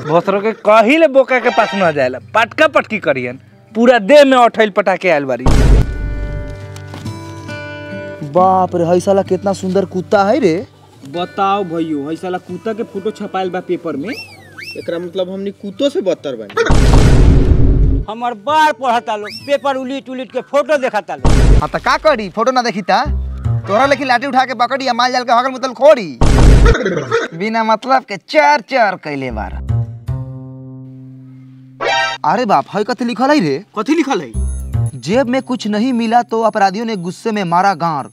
भोसरो के कहिले बोका के पास न जाएला पटका पटकी करियन पूरा देह में अठैल पटाके आयल बारी बाप रे हई साला कितना सुंदर कुत्ता है रे बताओ भैयो हई साला कुत्ता के फोटो छपाइल बा पेपर में एकरा मतलब हमनी कुत्तो से बदतर बानी हमार बार पढ़ता लो पेपर उलीट उलीट के फोटो देखता लो हाँ तो का करी फोटो ना देखी ता तोरा लेकिन लाठी उठा के पकड़ी या माल जाल के हगल मुतल खोड़ी बिना मतलब के चार चार कैले बार अरे बाप हई कथी लिखल है रे कथी लिखल है जेब में कुछ नहीं मिला तो अपराधियों ने गुस्से में मारा गार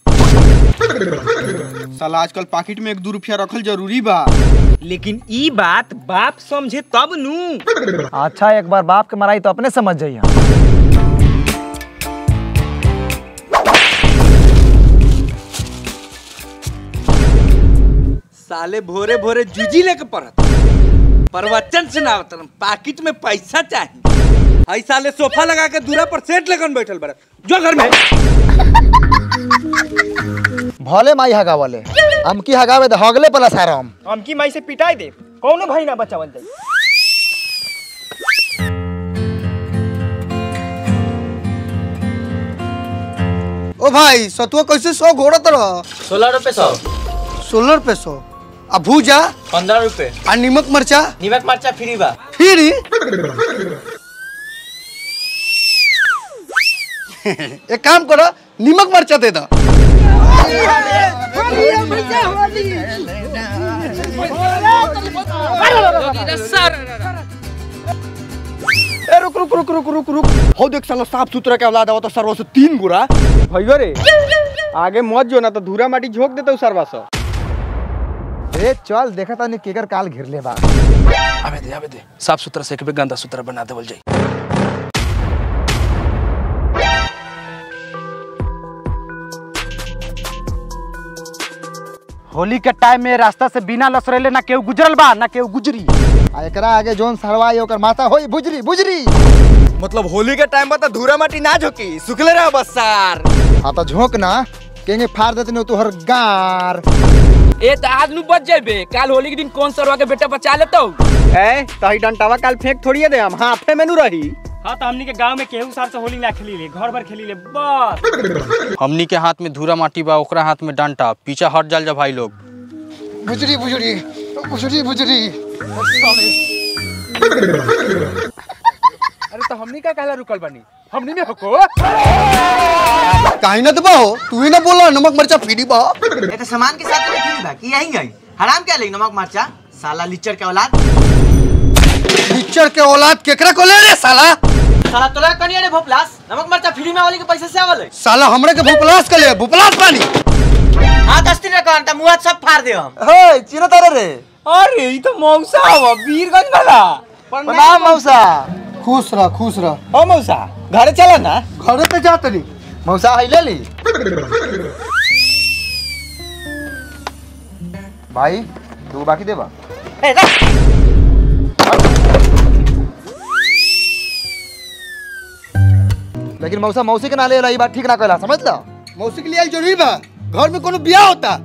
साला आजकल पाकिट में एक दू रुपया रखल जरूरी बा लेकिन ई बात बाप समझे तब नू अच्छा एक बार बाप के माराई तो अपने समझ जाइए साले भोरे भोरे जूजी लेके पढ़त प्रवचन सुनावत पाकिट में पैसा चाहिए हई साले सोफा लगा के दूरा पर सेट लगन बैठल बड़ा जो घर में भले माई हगावले हम की हगावे दे हगले पला सारा हम हमकी माई से पिटाई दे कौनो भाई ना बचावन जाई ओ भाई सतुआ कैसे सौ घोड़ा तरह सोलह रुपए सौ सोलह रुपए सौ आ भूजा पंद्रह रुपए आ नीमक मरचा नीमक मरचा फ्री बा फिर एक काम करो नीमक मरचा दे दो ए रुक रुक रुक रुक रुक रुक हो देख साला साफ सुथरा के औलाद आवत सरवा से तीन गुरा भइयो रे आगे मत जो ना तो धूरा माटी झोंक देते सरवा से ए चल देखा तानी केकर काल घेर ले बा आवे दे आवे दे साफ सुथरा से एक बे गंदा सुथरा बना देवल जाई होली के टाइम में रास्ता से बिना लसरेले ना केहू गुजरल बा ना केहू गुजरी आ एकरा आगे जोन सरवाई ओकर माथा होई बुजरी बुजरी मतलब होली के टाइम पर धूरा माटी ना झोंकी सुखले रह बस सार हाँ तो झोंक ना केंगे फाड़ देते नहीं तोहर गार ए त आज नु बच जाबे काल होली के दिन कौन सरवा के बेटा बचा लेतो ए तही डंटावा काल फेंक थोड़िए दे हम हाथे में नु रही हाँ तो हमनी के गांव में केहू सार से होली ना खेली ले घर भर खेली ले बस हमनी के हाथ में धूरा माटी बा ओकरा हाथ में डंटा पीछा हट जाल जा भाई लोग बुजरी बुजरी बुजरी बुजरी अरे तो हमनी का कहला रुकल बानी हमनी में हको काहे ना दबा हो तू ही ना बोला नमक मरचा फ्री बा ये तो सामान के साथ में फ्री बा की यही गई हराम क्या लेगी नमक मरचा साला लिचर के औलाद पिक्चर के औलाद केकरा को ले रे साला साला तोला कनिया रे भोपलास नमक मरचा फ्री में वाली के पैसे से आवल है साला हमरे के भूपलास के ले भूपलास पानी हां दस दिन का अंटा मुंह सब फाड़ दे हम हे चिनो तारे रे अरे ई तो मौसा हवा वीरगंज वाला प्रणाम मौसा खुश रह खुश रह ओ मौसा घरे चला ना घरे पे जा तनी मौसा आई ले ली भाई तू बाकी देबा ए रख लेकिन मौसा मौसी के नाले रही बात ठीक ना कहला समझ ला मौसी के लिए आइल जरूरी बा घर में कोनो बियाह होता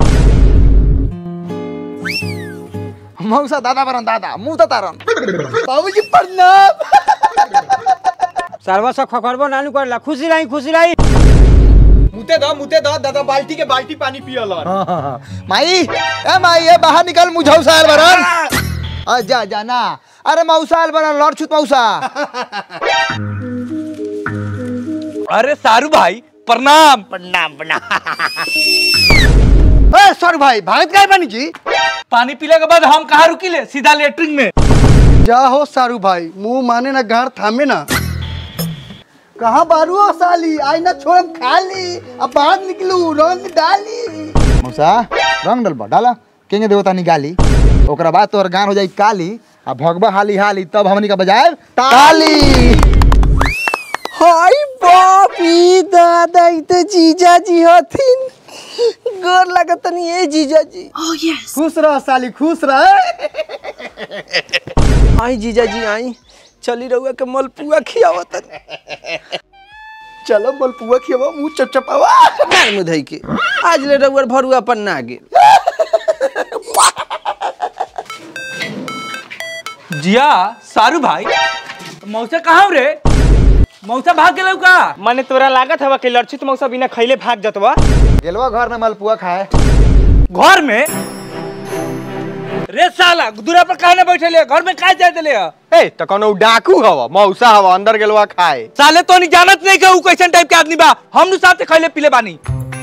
मौसा दादा बरन दादा मुंह तो तारन बाबूजी प्रणाम सरवा सब खखरबो नानू करला खुशी रही खुशी रही मुते दो मुते दो दादा बाल्टी के बाल्टी पानी पियल हाँ, हाँ, हाँ। माई ए माई ए बाहर निकल मुझाऊ साल बरन आ जा जा ना अरे मौसाल बरन लड़ छुत मौसा अरे सारू भाई प्रणाम ए सर भाई भागत काय बानी जी पानी पीले के बाद हम कहाँ रुकिले सीधा लेटरिन में जा हो सारू भाई मुंह माने ना गार थामे ना कहाँ बारू हो साली आई ना छोड़म खाली अब बाहर निकलू रंग डाली मौसा रंग डलबा डाला केंगे देवता निकाली ओकरा बाद तोहर गान हो जाई काली आ भगवा हाली हाली तब हमनी का बजाए ताली हाय बाप ई दादा ई तो जीजा जी हथिन गोर लगतनी ए जीजा जी खुश रह साली खुश रह आई जीजा जी आई चली रहुआ के मलपुआ खियावत चलो मलपुआ खियावा मुंह चपचपावा मार मुधई के आज ले रहुआ भरुआ पन्ना गेल जिया सारू भाई मौसा कहाँ रे मौसा भाग गेलौ का माने तोरा लागत हवा कि लक्षित मौसा बिना खैले भाग जतवा गेलवा घर में मलपुआ खाए घर में रे साला दूरा पर काहे ना बैठे ले घर में काहे जाए देले ह? ए त कोनो डाकू हवा मौसा हवा अंदर गेलवा खाए साले तो नहीं जानत नहीं के ऊ कैसन टाइप के आदमी बा हम नु साथे खैले पीले बानी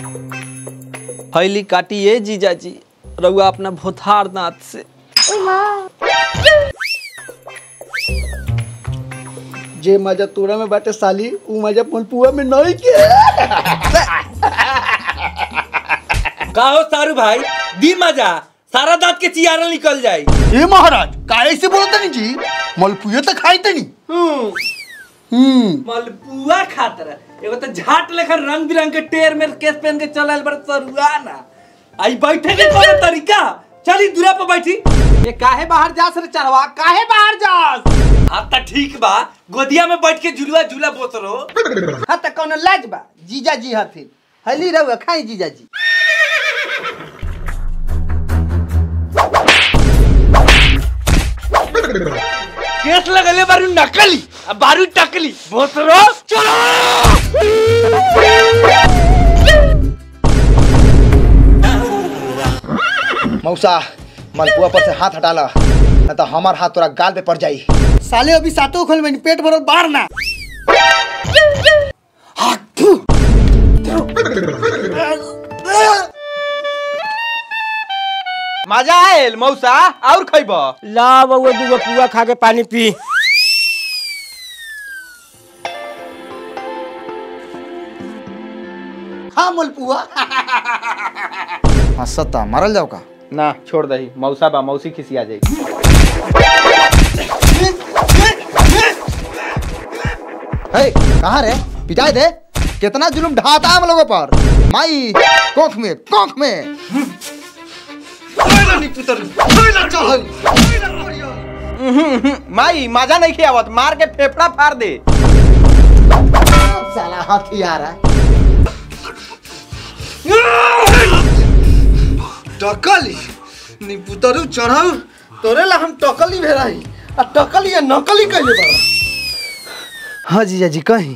फैली काटिए जीजाजी रउआ अपना भोथार दांत से जे मजा तोरा में बाटे साली ऊ मजा मलपुआ में नहीं के का हो सारू भाई दी मजा सारा दांत के चियारा निकल जाई ए महाराज काहे से बोलत नहीं जी मलपुआ तो खाई नहीं हम्म मलपुआ खातर एगो तो झाट लेखन रंग बिरंग के टेर में केस पहन के चलल बड़ सरुआ ना आई बैठे के कोनो तरीका चली दूरा पर बैठी ये काहे बाहर जास रे चढ़वा काहे बाहर जास हाँ तो ठीक बा गोदिया में बैठ के झुलुआ झूला बोतरो हाँ त कौनो लाज बा जीजाजी हथिन हली रउआ खाई जीजाजी केस लगले बारू नकली अब बारू टकली बोतरो चलो मौसा मलपुआ पर से हाथ हटा ला नहीं तो हमार हाथ तोरा गाल पे पड़ जाई साले अभी सातों खोल में पेट भरल बाहर ना मजा आयल मौसा और खैब ला बउआ दूगो पुआ खा के पानी पी हाँ मलपुआ हाँ सत्ता मरल जाओ का ना छोड़ दही मौसा बा मौसी खिसिया जाई हे कहाँ रे पिटाई दे कितना जुलुम ढाता हम लोगों पर माई कोख में कोख में माई मजा नहीं खियावत मार के फेफड़ा फाड़ दे साला हथियार है टकली निपुतरू चढ़ाऊ तोरे ला हम टकली भेराई आ टकली या नकली कइले बा हाँ जीजाजी कहीं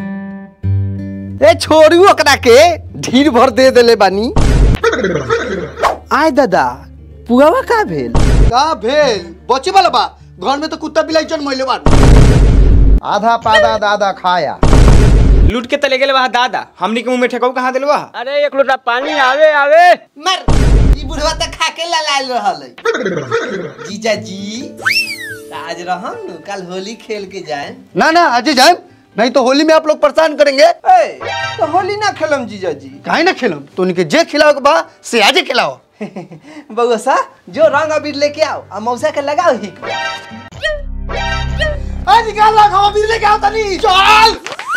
ए छोड़ू ओकरा के ढीर भर दे देले बानी आय दादा पुआवा का भेल का भेल बचे वाला बा घर में तो कुत्ता बिलाई जन्मैले बा आधा पादा दादा खाया लूट के तले गेले वहाँ दादा हमनी के मुंह में ठेकाऊ कहाँ दिलवा अरे एक लोटा पानी आवे आवे मर ई बुढ़वा त खाके ललाल रहल है जीजाजी त आज रहम नु कल होली खेल के जाए ना ना आज जाए नहीं तो होली में आप लोग परेशान करेंगे ए तो होली ना खेलम जीजाजी काहे ना खेलम तो उनके जे खिलाओ के बा से आजे खिलाओ बउआ सा जो रंग अबीर लेके आओ आ मौसा के लगाओ हिक आज निकाल ला खावा बिजली के आओ तनी चल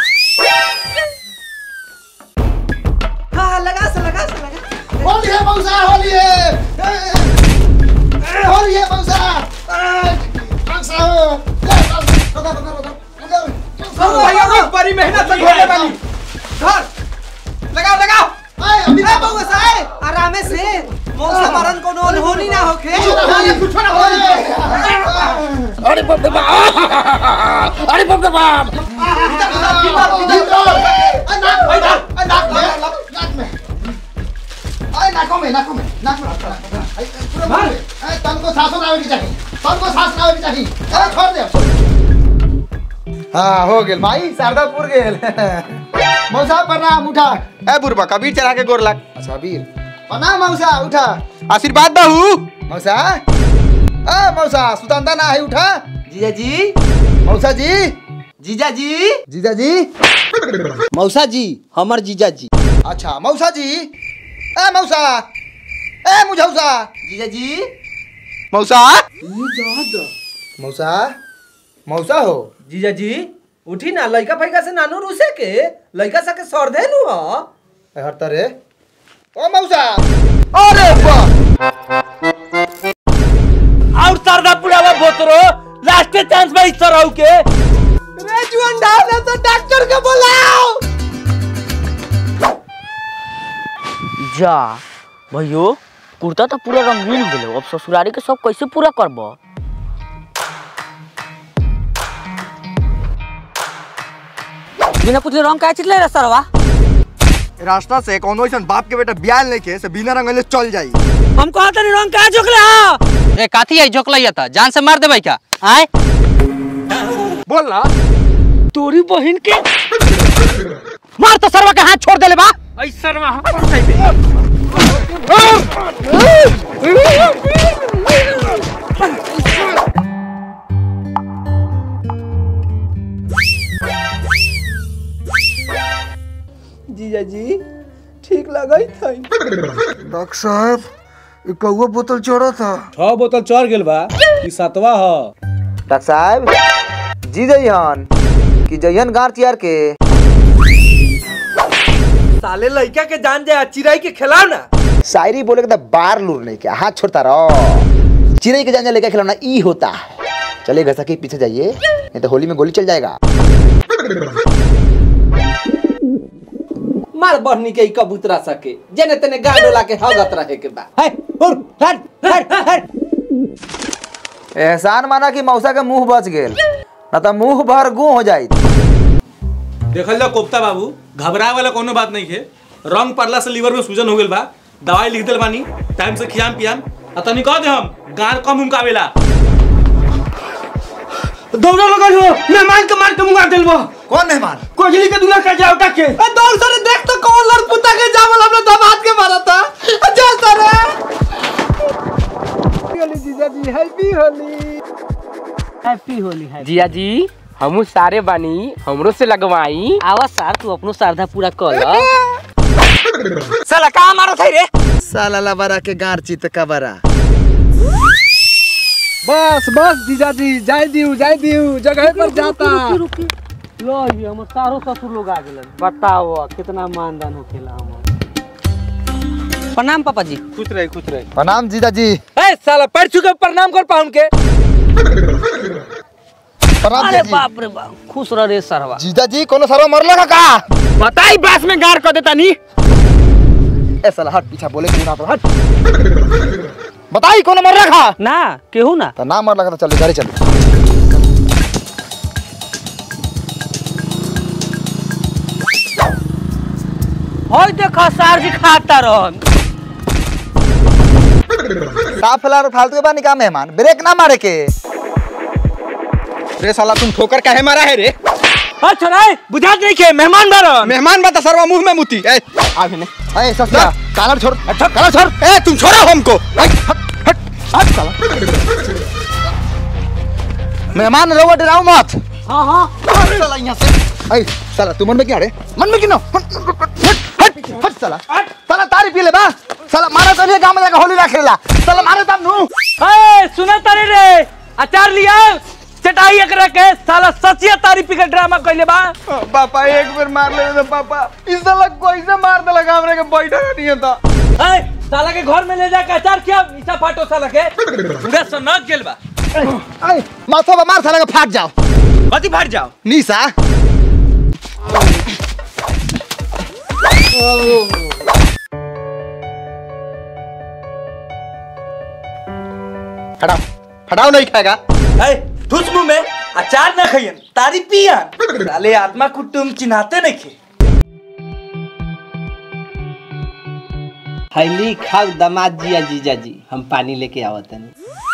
हाँ हाँ लगा से लगा से लगा होली है मौसा होली है ए, ए, ए, होली है मौसा ए, मौसा हो। ले, चल, रुको, रुको, रुको, रुको। बड़ी मेहनत से घोड़े बनी धर लगाओ लगाओ ए, अभी ए बउआ सा ए आरामे से मौसा मरन कोनो अनहोनी ना होखे होली, कुछ ना होली। ए, नाक में, ए, नाक में, नाक में। ए, नाकों में, नाकों में, नाक में, नाक में। ए, पूरा मुंह में। ए, तनको सांसों ना आवे के चाहिए तनको सांस ना आवे के चाहिए ए, छोड़ दे हाँ हो गेल माई शारदापुर गेल मौसा प्रणाम उठा ए बुरबा कबीर चढ़ा के गोर लाग अच्छा वीर प्रणाम मौसा उठा आशीर्वाद दहू मौसा ए मौसा सुतंदा ना है उठा जीजाजी मौसा जी जीजाजी जीजा जी मौसा जी हमर जीजाजी अच्छा मौसा जी ए मौसा ए मुझौसा जीजाजी मौसा मौसा मौसा हो जीजाजी उठी ना लइका फैका से नानू रूसे के लइका सा के सर दे नु ह ए, हट रे ओ मौसा अरे वाह और सरदा पुरावा बोतरो लास्ट चांस में इस तरह के रे जुअन डाल तो डॉक्टर के बुलाओ जा भैयो कुर्ता तो पूरा रंगीन हो गेलो अब ससुरारी के सब कैसे पूरा करब बिना पूछले रंग काहे चितले रे सरवा रास्ता से कौनो ऐसा बाप के बेटा बियाल नहीं के से बिना रंगले चल जाई हम कहत नहीं रंग काहे झोकले हा ए काथी आई झोकलैया था जान से मार देबै क्या आए बोल ना तोरी बहन के मार तो सरवा के हाथ छोड़ देले बा ऐसा हम कर सकते जीजा जी ठीक लगई थई डॉक्टर साहब ई कौआ बोतल चढ़ा था छह बोतल चढ़ गेल बा ई सातवा ह डॉक्टर साहब जी जइहन कि जइहन गार चियार के साले लड़का के जान जाए चिराई के खिलाओ ना शायरी बोले के तो बार लूर नहीं क्या हाथ छोड़ता रहो चिड़ै के जाने लेकर खिलौना ई होता है चलिए घर के पीछे जाइए नहीं तो होली में गोली चल जाएगा मार बहनी के ई कबूतरा सके जेने तेने गाड़ डोला के हगत रहे के बा है हुर हट हट हट एहसान माना कि मौसा के मुंह बच गेल ना तो मुंह भर गू हो जाई देखल जा कोफ्ता बाबू घबराए वाला कोनो बात नहीं है रंग पड़ला से लीवर में सूजन हो गेल बा दवाई लिख दिल बानी टाइम से खियाम पियाम आ तनी कह दे हम गान कम उमकावेला दौड़ा लगा हो मेहमान के मार के मुंगा देल बा कौन मेहमान कोजली के दूल्हा का जाओ के ए दौड़ सरे देख तो कौन लड़पुता के जावल हमने दामाद के मारा था जा सरे होली जीजा जी हैप्पी होली हैप्पी होली है जिया जी हमू सारे बानी हमरो से लगवाई आवा सार तू अपनो श्रद्धा पूरा कर ल साला का मारो थे रे साला लबरा के गार चित कबरा बस बस जीजा जी जाय दियो जाय दियो जगह पर जाता लो ये हम सारो ससुर लोग आ गेलन बताओ कितना मानदान होखेला हम प्रणाम पापा जी खुश रहे खुश रहे प्रणाम जीजा जी ए साला पैर छू के प्रणाम कर पाउन के प्रणाम अरे जीजा जी बाप रे बाप खुश रह रे सरवा जीजा जी कोनो सरवा मरला का का बताई बास में गार कर देता नी ए साला हट पीछा बोले कि ना तो हट बताई कोनो मरला का ना केहू ना तो ना मरला का तो चल गाड़ी चल होय देखा सार जी खाता रहन साफ फैला फालतू के बानी का मेहमान ब्रेक ना मारे के रे साला तुम ठोकर काहे मारा है रे अच्छा रे बुझात नहीं के मेहमान बारन मेहमान बता सरवा मुंह में मुती ए आ भी ए ससुरा कालर छोड़ अच्छा करा छोड़ ए तुम छोड़ो हमको ए, हट हट हट साला मेहमान रहो डराओ मत हां हां साला यहाँ से ए साला तू मन में क्या रे मन में क्यों हट हट हट साला साला तारी पी ले बा साला मारा तो नहीं गांव में जाकर होली रखेला साला मारे तब नु ए सुना तारे रे अचार लिया चटाई एकरा के साला सचिया तारी पी के ड्रामा कइले बा पापा एक बार मार ले तो पापा इस साला कोई से मार देला हमरे के बैठा नहीं था ए साला के घर में ले जाके अचार किया ईसा फाटो साला के पूरा सनक गेल बा ए माथा पे मार साला के फाट जाओ कथी फाट जाओ नीसा हटाओ हटाओ नहीं खाएगा ए ठुस मुंह में अचार ना खइयन तारी पियन साले आत्मा कुटुम चिन्हाते नहीं खे हैली खाओ दामाद जी या जीजा जी हम पानी लेके आवत हनी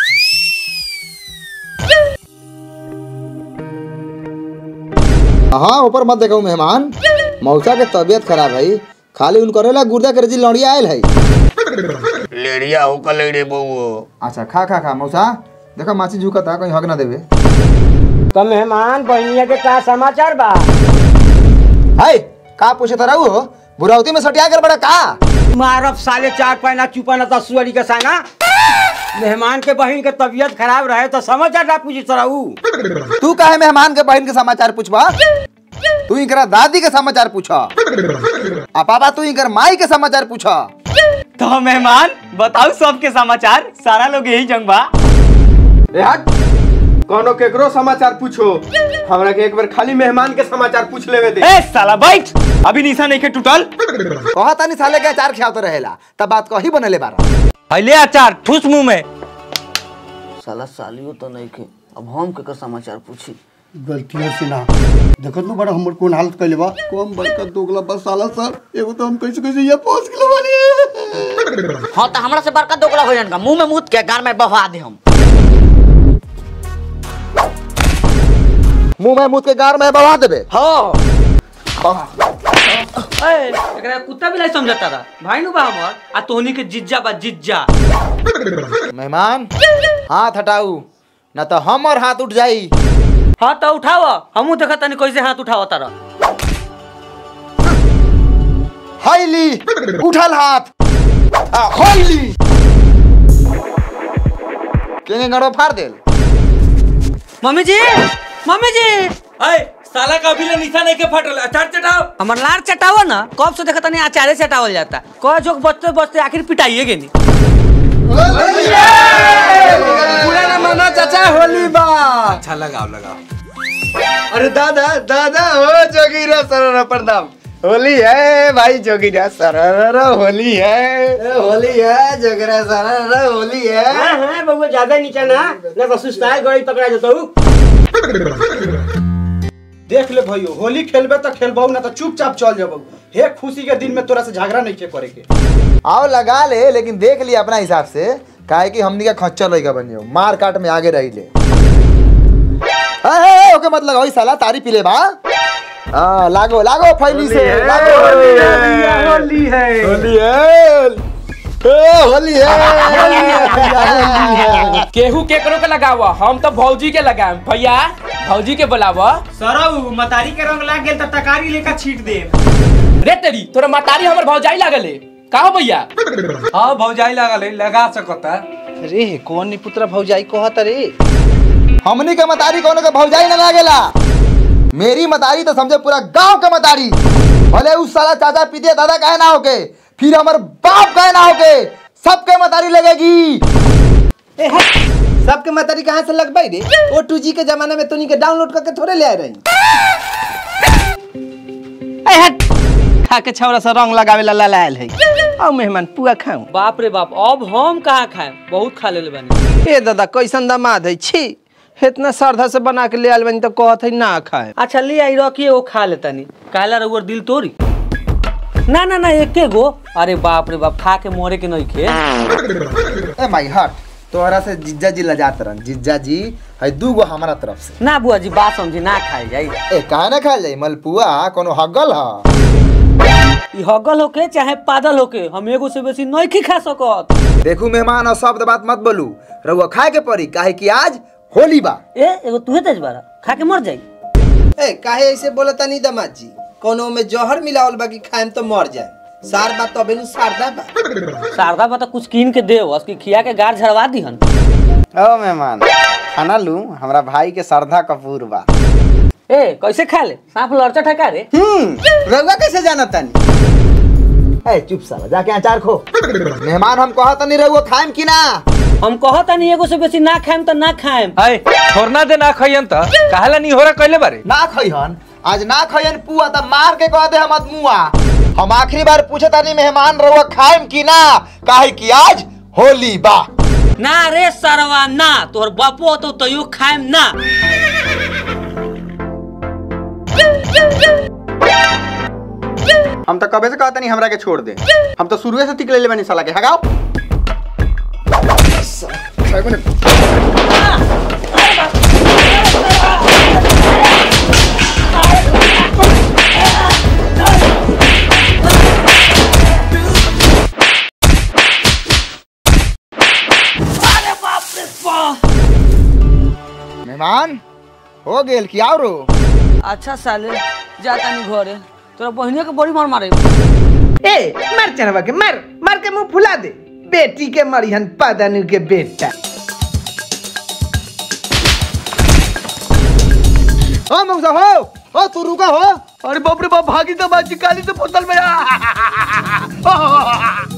हाँ ऊपर मत देखो मेहमान मौसा के तबीयत खराब है खाली उन करेला गुर्दा के रजी लौड़िया आयल है लेड़िया हो का लेड़े बउओ अच्छा खा खा खा मौसा देखो माची झुका था कहीं हक ना देवे तो मेहमान बहनिया के का समाचार बा हाय का पूछे था रहू बुरावती में सटिया कर बड़ा का मारब साले चार पैना चुपाना तो सुअरी के संगा मेहमान के बहन के तबीयत खराब रहे तो समाचार ना पूछी सराऊ तू काहे मेहमान के बहन के समाचार पूछबा तू इनकरा दादी के समाचार पूछा आ पापा तू इनकर माई के समाचार पूछा तो मेहमान बताओ सबके समाचार सारा लोग यही जंग बा ए हट कोनो केकरो समाचार पूछो हमरा के एक बार खाली मेहमान के समाचार पूछ लेवे दे ए साला बैठ अभी निशा नहीं के टूटल कहा तानी साले के अचार खियावत रहेला तब बात कही बनेले बारा पहले अचार ठुस मुंह में साला सालियो तो नहीं के अब हम केकर समाचार पूछी गलतियों से ना देखत ना बड़ा हमर कौन हालत कैले बा कम बड़का दोगला बस साला सर एगो तो हम कैसे कैसे ये पहुंच गेल बानी हाँ तो हमरा से बड़का दोगला हो जाएगा मुंह में मुत के गान में बहा दे हम मुंह में मुंह के गार में बवा देबे हाँ ए, एकरा कुत्ता भी नहीं समझता रहा भाई नु बा हमर आ तोहनी के जिज्जा बा जिज्जा मेहमान हाथ हटाऊ ना तो हमर हाथ उठ जाई हाँ तो उठाव हमू देखा तनी कैसे हाथ उठाव तारा हाईली उठल हाथ आ, हाईली केंगे गड़ो फाड़ देल मम्मी जी मम्मी जी अय साला का अभी ले निशा नहीं के फटल अचार चटाओ हमर लार चटावा ना कब से देखा तनी अचारे चटावल जाता कह जोक बचते बचते आखिर पिटाइए गेनी पूरा ना माना चाचा होली बा अच्छा लगाओ लगाओ अरे दादा दादा हो जोगीरा सररा प्रणाम होली है भाई जोगीरा सररा होली है होली है जोगीरा सररा होली है हाँ हाँ बउआ ज्यादा नीचा ना ना तो सुस्ताए गड़ी पकड़ा जतऊ देख ले भाइयो होली खेलबे तो खेलबो ना तो चुपचाप चल जाबो हे खुशी के दिन में तोरा से झगड़ा नहीं के करे के आओ लगा ले लेकिन देख लिया अपना हिसाब से काहे कि हमनी का खच्चर लइका बन जाओ मार काट में आगे रही ले ए, ए, ए, ओके मत लगाओ ई साला तारी पीले बा हाँ लागो लागो फैली से लागो होली है होली है ए, होली है केहू केकरो के लगावा हम तो भौजी के लगाएम भैया भौजी के बुलावा सरऊ मतारी के रंग लाग गेल त तकारी लेकर छीट दे रे तेरी तोरा मतारी हमर भौजाई लागल है का हो भैया हाँ भौजाई लागल है लगा सकता अरे कौन नी पुत्रा भौजाई कहत रे हमनी के मतारी कोनो के भौजाई न लागेला मेरी मतारी तो समझे पूरा गांव के मतारी भले उस साला चाचा पीते दादा कहे ना होके फिर हमर बाप कहे ना होके सबके मतारी लगेगी ए हट सबके मतारी कहाँ से लगबाई रे ओ टू जी के जमाने में तोनी के डाउनलोड करके थोड़े ले आए रही ए हट खा के छौरा से रंग लगावे ला लायल है आओ मेहमान पुआ खाऊं बाप रे बाप अब हम कहाँ खाएम बहुत खा लेले बानी ए दादा कैसन दामाद है छी इतना श्रद्धा से बना के ले आयल बनी तो कहत है ना खाए अच्छा ले आई रखिए वो खा लेतानी काला रउअर दिल तोरी ना ना ना एके गो अरे बाप रे बाप खा के मोरे के नहीं खे ए माई हट तोहरा से जिज्जा जी लजात रहन जिज्जा जी है दू गो हमारा तरफ से ना बुआ जी बात समझी ना खाए जाई ए काहे ना खाल जाई मलपुआ कोनो हगल ह ई हगल होके चाहे पादल होके हम एगो से बेसी नहीं खी खा सकत देखू मेहमान और शब्द बात मत बोलू रउआ खाए के पड़ी काहे कि आज होली बा ए एगो तुहे तेज बारा खा के मर जाई ए काहे ऐसे बोलता नहीं दामाद जी कोनो में जहर मिलावल बा कि खाएम तो मर जाए सार बात तबे नु सारदा बा शारदा बता कुछ कीन के दे उसकी खिया के गार झड़वा दीहन ओ मेहमान खाना लू हमरा भाई के श्रद्धा कपूर बा ए कैसे खा ले सांप लड़चा ठका रे हम्म रउआ कैसे जाना तानी ए चुप साला जाके अचार खो मेहमान हम कहत नहीं रहुआ खाएम कि ना हम कहत नहीं एगो से बेसी ना खाएम तो ना खाएम अय छोड़ना दे ना खइयन त काहेला नहीं हो रहा कहले बारे ना खइहन आज ना खइहन पुआ त मार के कह दे हम मुआ हम आखिरी बार पूछे तानी मेहमान रहुआ खाएम कि ना काहे कि आज होली बा ना रे सरवा ना तोहर बापो तो तयो खाएम ना हम तो कबे से कहता नहीं हमरा के छोड़ दे हम तो शुरुए से तिक ले बनी साला के हगाओ मेहमान हो गेल कि आओ रो अच्छा साले जाता नहीं घरे तोरा बहिने के बड़ी मार मारे ए मार चढ़वा के मार मार के मुंह फुला दे बेटी के मरिहन पादनु के बेटा ओ मौसा हो ओ तू रुका हो अरे बाप रे बाप भागी तो बाजी काली से बोतल में आ।